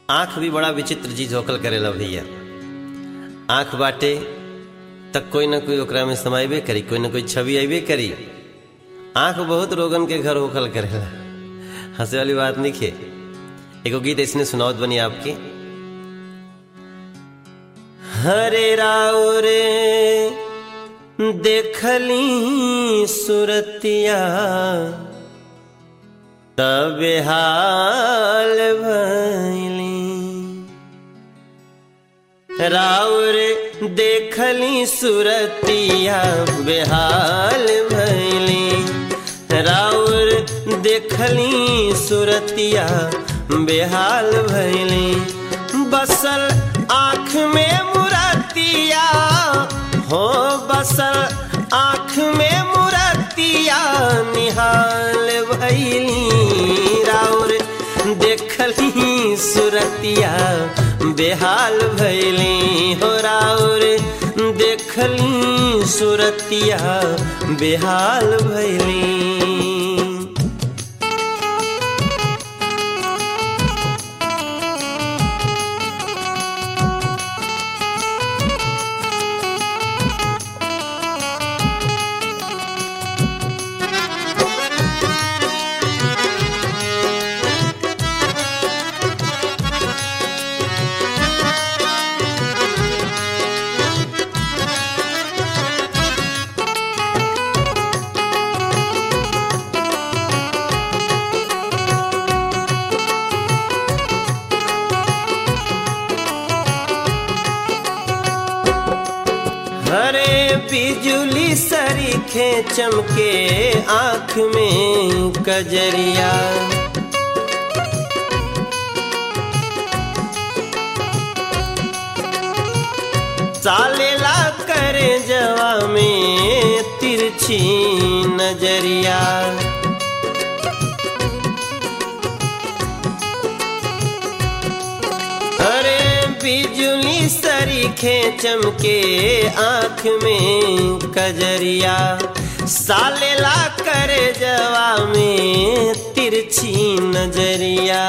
आंख भी बड़ा विचित्र चीज होकल करेला भैया आंख बाटे तक कोई ना कोई ओकरा में समाइबे करी कोई ना कोई छवि अबे करी आंख बहुत रोगन के घर होकल करेला हंसे वाली बात नहीं खे एगो गीत इसने सुनावत बनी आपकी हरे राव रे देखली सुरतिया तब हाल भैली राउर देखली सुरतिया बेहाल भैली राउर देखली सुरतिया बेहाल भैली बसल आँख में मुरतिया हो बसल आँख में मुरतिया निहाल भैली राउर देखली सुरतिया बेहाल भैली हो राउर देखली सुरतिया बेहाल भैली हरे बिजुली सरीखे चमके आंख में कजरिया सालेला करे जवा में तिरछी नजरिया अरे बिजुली सरीखे चमके आंख में कजरिया सालेला करे जवा में तिरछी नजरिया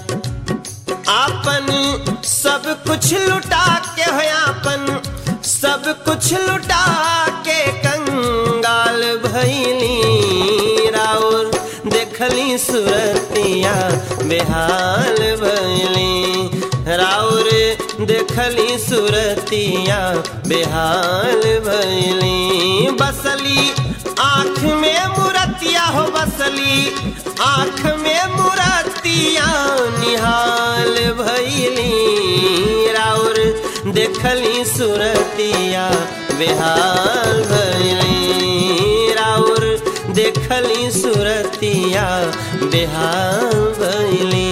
आपन सब कुछ लुटा के हो आपन सब कुछ लुटा के कंगाल भैली राउर देखली सुरतिया बेहाल भैली राउर देखली सुरतिया बेहाल भैली बसली आँख में मुरतिया हो बसली आँख में मुरतिया निहाल भैली राउर देखली सुरतिया बेहाल भैली राउर देखली सुरतिया बेहाल भैली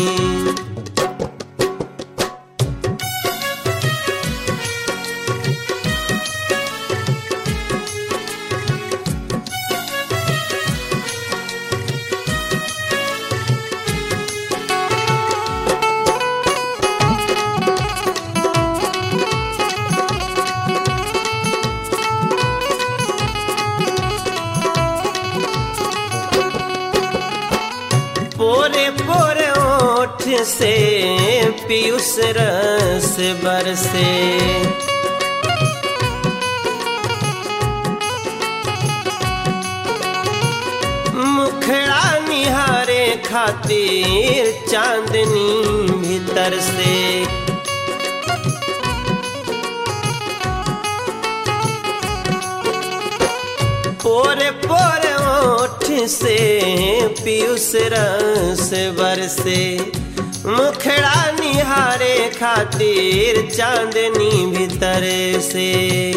पोरे पोरे ओठ से पीयूष रस बरसे मुखड़ा निहारे खातिर चांदनी भीतर से पोरे पोरे ओठ से पीयूष रस बरसे मुखड़ा निहारे खातिर चांदनी भीतर से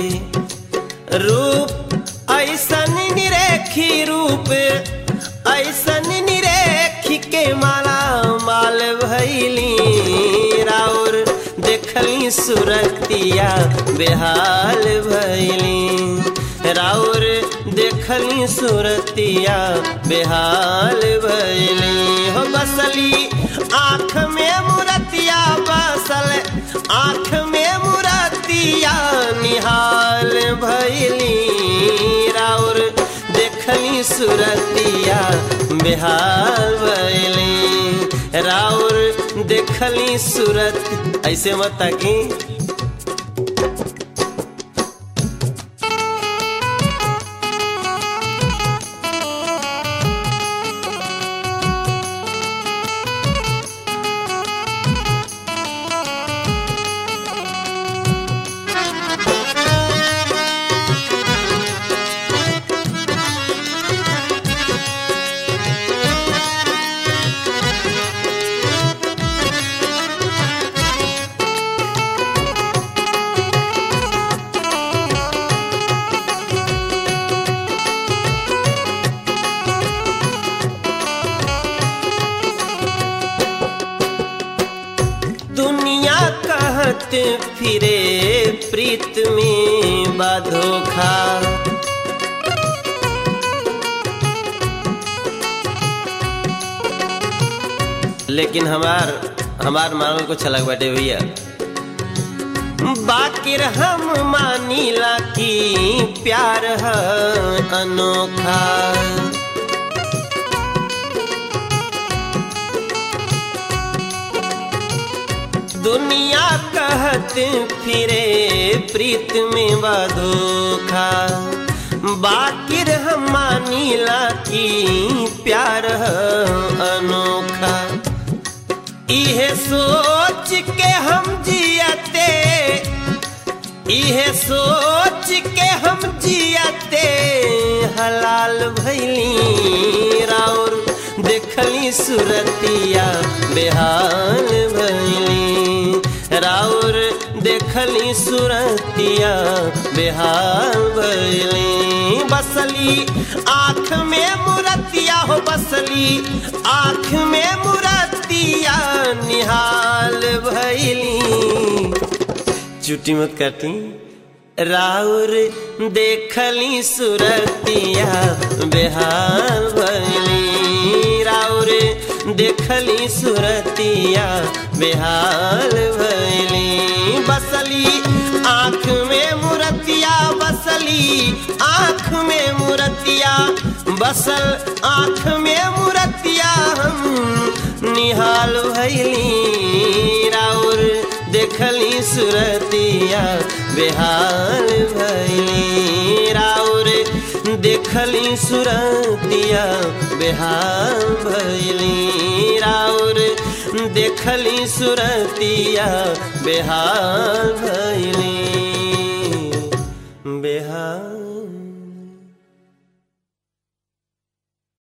रूप ऐसन निरेखी रूप ऐसन निरेखी के माला माल भैली राउर देखली सुरतिया बेहाल भैली राउर देखली सुरतिया बेहाल भैली हो बसली आँख में मुरतिया बसल आँख में मुरतिया निहाल भैली राउर देखली सुरतिया बेहाल भैली राउर देखली सूरत ऐसे मत ताकी दुनिया कहत फिरे प्रीत में बाधोखा लेकिन हमार हमार मानल को छलक बाटे भैया बाकिर हम मानीला की प्यार है अनोखा दुनिया कहत फिरे प्रीत में बधोखा बाकिर हम मानीला की प्यार है अनोखा इहे सोच के हम जियते इहे सोच के हम जियते हलाल भैली राउर देखली सुरतिया बेहाल भैली राउर देखली सुरतिया बेहाल भैली बसली आँख में मुरतिया हो बसली आँख में मुरतिया निहाल भैली चुटी मत काटी राउर देखली सुरतिया बेहाल भैली राउर देखली सुरतिया बेहाल भैली बसली आँख में मुरतिया बसली आँख में मुरतिया बसल आँख में मुरतिया हम निहाल भैली राउर देखली सुरतिया बेहाल भैली राउर देखली सुरतिया बेहाल भैली राउर देखली सुरतिया बेहाल भैली बेहाल